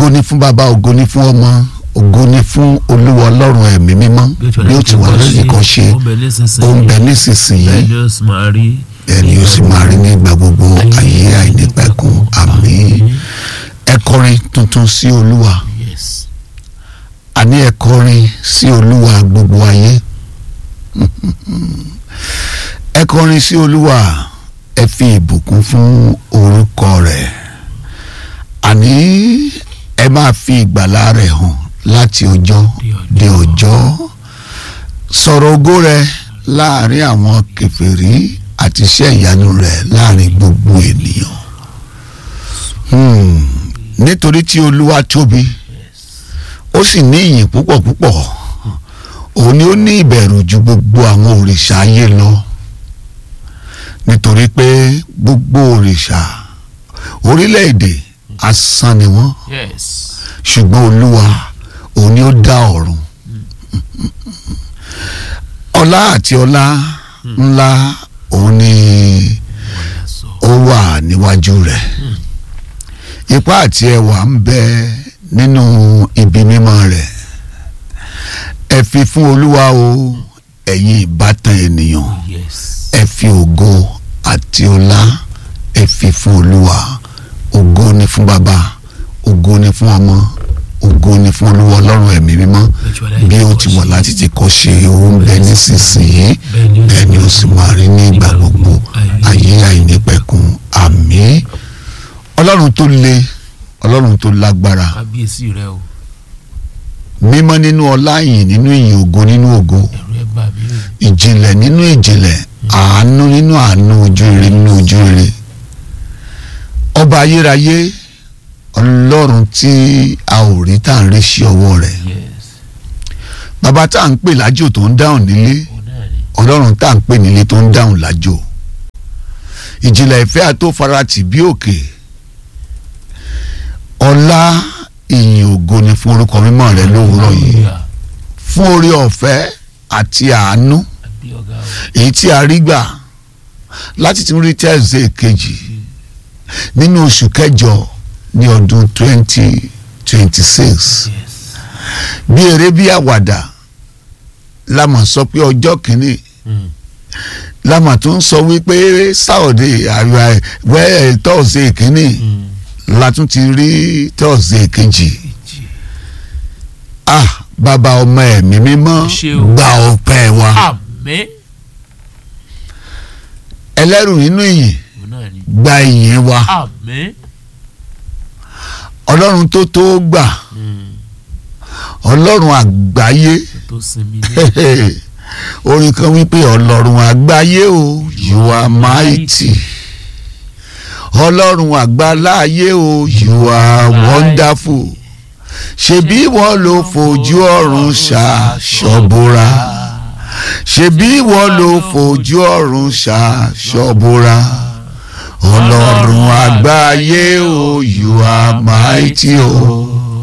ògo ni fún bàbá ògo ni fún ọmọ ògo ni fún olúwa ọlọ́run ẹ̀mí mímọ́ bí ó ti wà lórí kan ṣe ó ń bẹ nísinsìnyí ó ń bẹ nísinsìnyí bẹ́ẹ̀ ni ó sì máa rí ẹni ó sì máa rí ní ìgbà gbogbo ayé àìnípẹ̀kun àmín ẹ kọrin tuntun sí olúwa yes àní ẹ kọrin sí olúwa gbogbo ayé ẹ kọrin sí olúwa ẹ fi ìbùkún fún orúkọ rẹ̀ àní ẹ máa fi ìgbàlà rẹ̀ hàn láti ọjọ́ dé ọjọ́ sọ̀rọ̀ ògo rẹ̀ láàrin àwọn kèfèrí àti iṣẹ́ ìyanu rẹ̀ láàrin gbogbo ènìyàn Hmm, nítorí tí olúwa tóbi ó sì ní ìyìn púpọ̀ púpọ̀ òun ni ó ní ìbẹ̀rù ju gbogbo àwọn òrìṣà ayé lọ nítorí pé gbogbo òrìṣà orílẹ̀-èdè asán ni wọ́n yes ṣùgbọ́n olúwa òun ni ó dá ọ̀run ọlá àti ọlá ńlá òun ni ó wà níwájú rẹ̀ ipá àti ẹwà ń bẹ nínú ibi mímọ́ rẹ̀ ẹ fi fún olúwa o ẹ̀yin ìbátan ènìyàn yes ẹ fi ògo àti ọlá ẹ fi fún olúwa ògo ni fún bàbá ògo ni fún ọmọ ògo ni fún olúwa ọlọ́run ẹ̀mí mímọ́ bí ó ti wọ̀ láti ti kọ́ ṣe òun bẹ nísinsìnyí bẹ́ẹ̀ ni ó sì máa rí ní ìgbà gbogbo ayé àìnípẹ̀kun àmín ọlọ́run tó le ọlọ́run tó lágbára kábíyèsí rẹ o mímọ́ nínú ọlá ìyìn nínú ìyìn ògo nínú ògo ẹ̀rù ẹ̀ bà mí o ìjìnlẹ̀ nínú ìjìnlẹ̀ àánú nínú àánú ojú rere nínú ojú rere ọba ayérayé ọlọ́run tí a ò rí tá à ń rí sí ọwọ́ rẹ̀ yes bàbá tá à ń pè lájò tó ń dáhùn nílé òun náà ni ọlọ́run tá à ń pè nílé tó ń dáhùn lájò ìjìnlẹ̀ ìfẹ́ àtòfaratì bí òkè ọlá ìyìn ògo ni fún orúkọ mímọ́ rẹ lówùúrọ̀ yìí Hallelujah. fún oore ọ̀fẹ́ àti àánú àbí ọ̀gá o èyí tí a rí gbà láti tún rí tẹ́sídẹ̀ẹ́ kejì nínú oṣù kẹjọ ní ọdún twenty twenty six yes bí eré bí àwàdà la mà sọ pé ọjọ́ kìíní Mm. la mà tún sọ wípé sáọ̀dẹ̀ àríwá wẹ́ẹ̀ tọ́ọ̀sì kìíní Mm. la tún ti rí tọ́ọ̀sì kejì Ìjì. ah bàbá ọmọ ẹ̀mí mímọ́ Ṣé o. gba ọpẹ́ wa àmín ẹlẹ́rù nínú ìyìn òun náà ni gba ìyìn wa àmín ọlọ́run tó tó gbà Mm. ọlọ́run àgbáyé tó sinmi ní orin kan wípé ọlọ́run àgbáyé o you are mighty ọlọ́run àgbáláyé o you are wonderful ṣebí wọ́n ló fojú ọ̀run ṣàṣọ̀bùrà ṣebí wọ́n ló fojú ọ̀run ṣàṣọ̀bùrà ọlọ́run àgbáyé o you are mighty o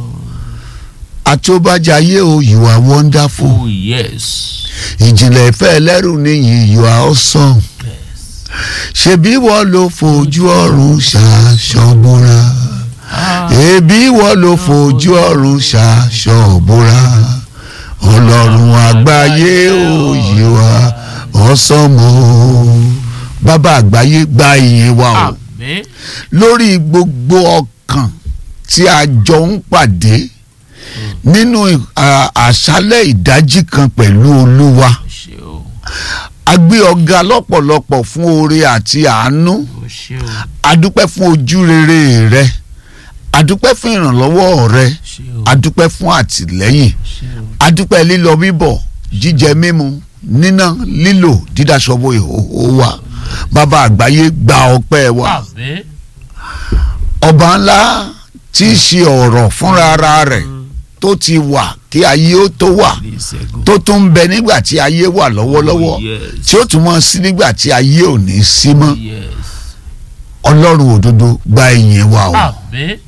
àtúbàjáyé o you are wonderful oh yes ìjìnlẹ̀ ìfẹ́ ẹlẹ́rù níyì you are awesome yes ṣebí wọ́n ló fojú ọ̀run ṣàṣọ̀bùrà ah ẹbí wọ́n ló fojú ọ̀run ṣàṣọ̀bùrà ọlọ́run àgbáyé o you are awesome o bàbá àgbáyé gba ìyìn wa o àmín lórí gbogbo ọkàn tí a jọ ń pàdé nínú à, àṣálẹ̀ ìdájí kan pẹ̀lú olúwa o ṣé o a gbé ọ̀gá lọ́pọ̀lọpọ̀ fún oore àti àánú o ṣé o adúpẹ́ fún ojú rere rẹ adúpẹ́ fún ìrànlọ́wọ́ rẹ ṣé o adúpẹ́ fún àtìlẹ́yìn ṣé o adúpẹ́ lílọ bíbọ̀ jíjẹ mímu níná lílò dídáṣọwọ́ ìhòòhò wa bàbá àgbáyé gba ọpẹ́ wa àmín ọba ńlá tí í ṣe ọ̀rọ̀ fúnra ara rẹ̀ tó ti wà kí ayé ó tó wà ní ìṣẹ́gun tó tún ń bẹ nígbà tí ayé wà lọ́wọ́lọ́wọ́ Oh, yes. tí ó tún mọ́ sí nígbà tí ayé ò ní sí mọ́ yes ọlọ́run òdodo gba ìyìn wa o àmín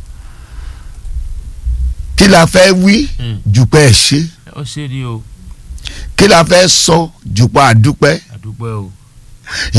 kí la fẹ́ wí Mm. jùpẹ́ ẹ̀ ṣe ó ṣe ni o kí la fẹ́ sọ jùpẹ́ àdúpẹ́ àdúpẹ́ o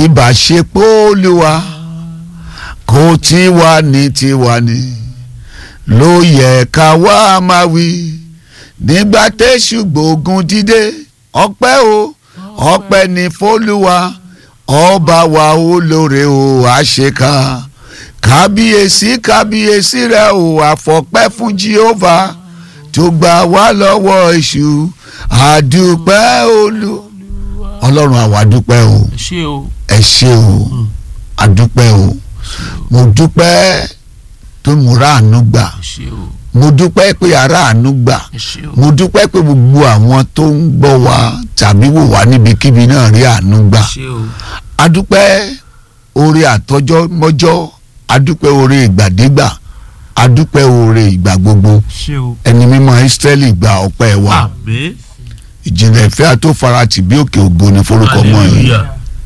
ìbáṣepọ̀ olúwa kò tí wà ní tiwa ni ló yẹ ká wá máa wí nígbà tẹ́sù gbógun dídé ọpẹ́ o ọpẹ́ ní fólúwa ọba wa olóore o àṣekà kábíyèsí kábíyèsí rẹ o àfọpẹ́ fún Jehovah tó gbà wá lọ́wọ́ èṣù àdúpẹ́ olú ọlọ́run àwa dúpẹ́ o ẹ ṣé o ẹ ṣé o àdúpẹ́ o mo dúpẹ́ tó mo ráàánú gbà ẹ ṣé o mo dúpẹ́ pé aráàánú gbà ẹ ṣé o mo dúpẹ́ pé gbogbo àwọn tó ń gbọ́ wa tàbí wò wá níbikíbi náà rí àánú gbà ẹ ṣé o adúpẹ́ oore àtọjọ́ mọ́jọ́ adúpẹ́ oore ìgbàdégbà adúpẹ́ oore ìgbà gbogbo ẹ ṣé o ẹni mímọ́ Ísírẹ́lì gba ọpẹ́ wa àmín ìjìnlẹ̀ ìfẹ́ àtòfarati bí òkè ògo ni forúkọ mọ́ yìí hallelujah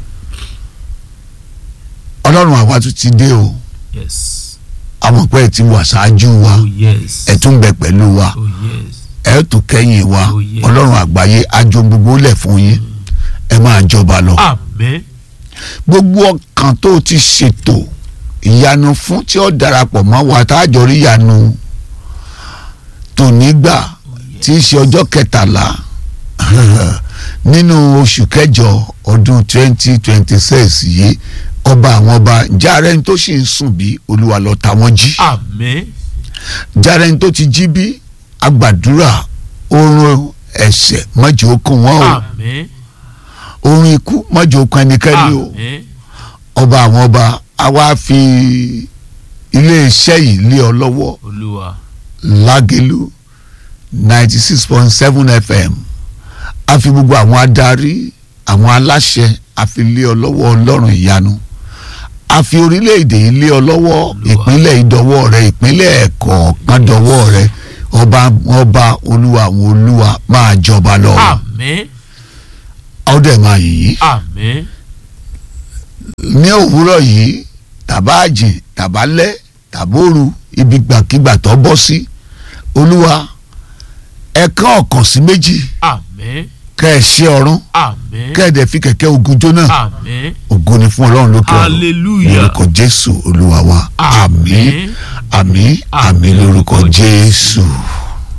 ọlọ́run àwa tún ti dé o yes àwọn pẹ́ ti wà ṣáájú wa oh yes ẹ tún bẹ pẹ̀lú wa oh yes ẹ tún kẹ́yìn wa Oh, yes. ọlọ́run àgbáyé ajo gbogbo lẹ̀ fún yín ẹ máa jọba lọ. àmín gbogbo ọkàn tó ti ṣètò ìyanu fún tí ó darapọ̀ mọ́ wa tá a jọ rí ìyanu tònígbà tí í ṣe ọjọ́ kẹtàlá nínú oṣù kẹjọ ọdún twenty twenty six yìí ọba àwọn ọba jàre ní tó sì ń sùn bí olúwa lọ ta wọ́n jí àmín jàre ní tó ti jí bí agbàdúrà oorun ẹ̀ṣẹ̀ mọ́jọ́ ó kún wọ́n o àmín oorun ikú mọ́jọ́ ó kún ẹnikẹ́ni o àmín ọba àwọn ọba a wá fi iléeṣẹ́ yìí lé ọ lọ́wọ́ olúwa lágẹ̀lú ninety six point seven fm a fi gbogbo àwọn adarí àwọn aláṣẹ a fi lé ọ lọ́wọ́ ọlọ́run ìyanu a fi orílẹ̀-èdè yìí lé ọ lọ́wọ́ ìpínlẹ̀ ìdọ́wọ́ rẹ ìpínlẹ̀ ẹ̀kọ̀ọ̀kan dọ́wọ́ rẹ ọba ọba olúwa àwọn olúwa máa jọba lọ àmín ọdẹ máa yìí àmín ní òwúrọ̀ yìí tàbá àjìn tàbá lẹ́ tàbóoru ibi gbàkigbà tó bọ́ sí olúwa ẹ̀kan ọ̀kan sí méjì àmín kẹ́ ẹ ṣe ọ̀run àmín kẹ́ ẹ dẹ̀ fi kẹ̀kẹ́ ogun jóná àmín ògo ni fún ọlọ́run lókè ọ̀run hallelujah lórúkọ jésù olúwa wa àmín àmín àmín lórúkọ jésù.